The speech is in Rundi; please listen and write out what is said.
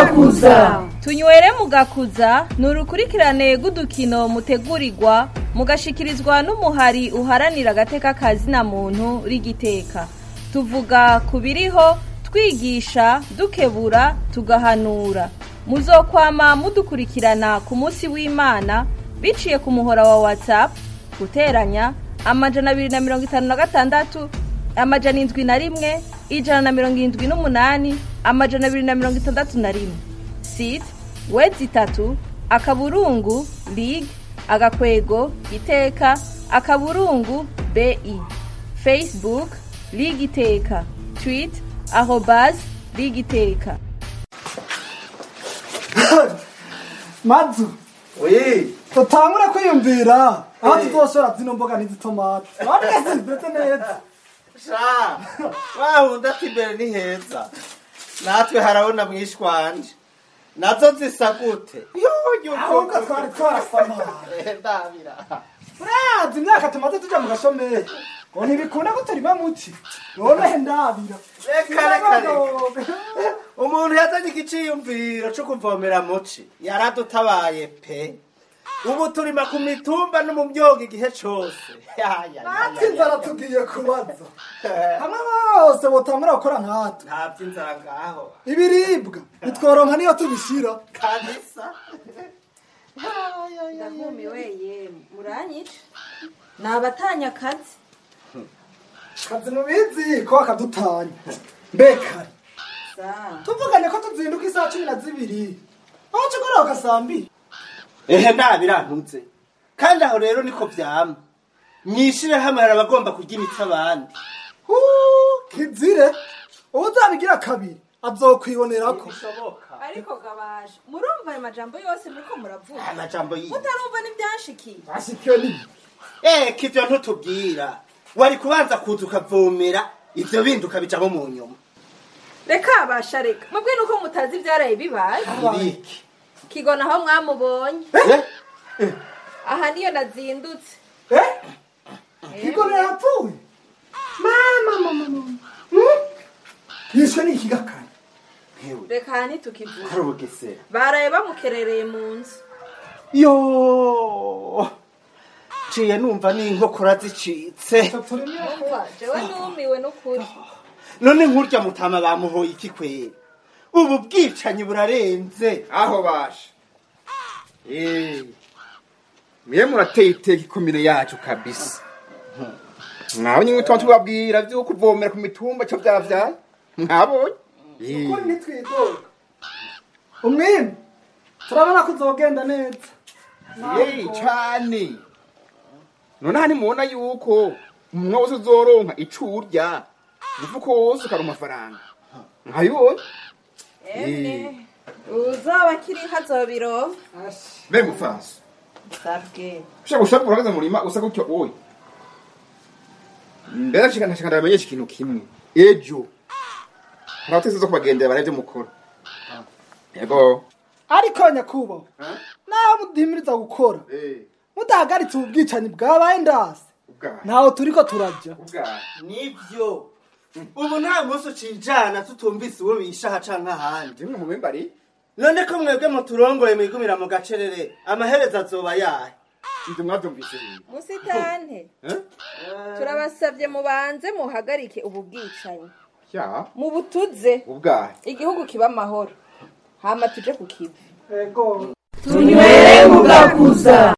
mugakuza tunywere mugakuza ni urukurikirane rw'udukino mutegurirwa mugashikirizwa n'umuhari uharanira agateka kazina muntu rigiteka tuvuga ku biriho twigisha dukebura tugahanura muzokwama mudukurikirana ku munsi w'imana biciye ku muhora wa whatsapp guteranya amajana abiri na mirongo itanu na gatandatu amajana indwi na rimwe ijana na mirongo irindwi n'umunani amajana abiri na mirongo itandatu na rimwe site wedi itatu akaburungu lig agakwego iteka akaburungu bi facebook lig iteka tweet arobas lig iteka mazu Oui, tutangure kwiyumvira aho tuzoshora zino mboga n'izitomati wabwese zimeze neza sha wahunda ati imbere ni heza natwe harabona mwishwanje nazo zisa gute ahubwo twari twarasamara ndabira urazi imyaka tumaze tuja mu gashomeri ngo ntibikunda ko turima muci nonehe ndabira reka reka reka umuntu yazanye igiciyumviro co kuvomera muci yaradutabaye pe ubu turima ku mitumba no mu myoga igihe cose Ya, ya, ya, natwe ya, inzara ya. tugiye kubaza hamwe bose botangura gukora nkatwe nta vy'inzara ngaho ibiribwa nitworonka niyo tubishira kabisa ndahumiwe ye muranyica ni abatanya akazi kazi mubizi ko akadutanya mbekare tuvugane ko tuzinduka isaha cumi na zibiri aho cugoroka saa mbiri ehe ntabirantuze kandi aho rero niko vyama mwishire hamwe hari abagomba kurya imitsi abandi Huu, kizire uwuzabigira kabiri azokwibonerako bishoboka ariko gabaje murumva ayo majambo yose muriko muravuga amajambo yiwe mutarumva n'ibyanshikiye bashikiwe n'ibi eh kivyo ntutubwira wari kubanza kuza ukavomera ivyo bindi ukabijamo mu nyuma reka basha reka mubwe nuko mutazi ibyaraye bibaye ibiki kigona aho mwamubonye Eh? aha niyo nazindutse eh kigone yapfuye mama mama mama Hmm? yishwe n'ikigakara Ntewe, reka aha ntitukivuga hari ubugesera baraye bamukerereye mu nzu yo ciye numva n'inkokora zicitse umva jewe numiwe n'ukuri none nkurya mutama bamuhoye iki kwera ubu bwicanyi burarenze aho basha Eh, mwe murateye iteka ikomine yacu kabisa mwabonye nk'utuma tubabwira vyo kuvomera ku mitumba co vyavyaye mwabonye Eh, ukuri ntitwidoga umwimi turabona ko uzogenda neza eh, cane none hani mubona yuko umunwa wose uzoronka ico urya umufuko wose ukaronka amafaranga mwabibonye emwe uzoba akiriho azobironka mbe mufaso sabwe ushaka gushaka uragaze mu murima usa gutyo oye mbere nshaka ndashaka ndamenyesha ikintu kimwe ejo hari abatesi zo kubagendera barabyo mukora yego ariko nyakubahwa naho mudihimiriza gukora mudahagaritse ubu bwicanyi bwabaye ndase ubwaha ntaho turiko turajya ubwaha nibyo ubu nta munsi ucijana tutumvise uwo bishaha canke ahandi zimwe mu bimbari none ko mwebwe muturongoye mwigumira mu gacerere amaherezo azoba yahe ibyo mwabyumvise rero musitante Eh? turabasabye mubanze muhagarike ubu bwicanyi ya mubutuze ubwaha igihugu kiba amahoro hama tuje ku kivi ego tunywere mugakuza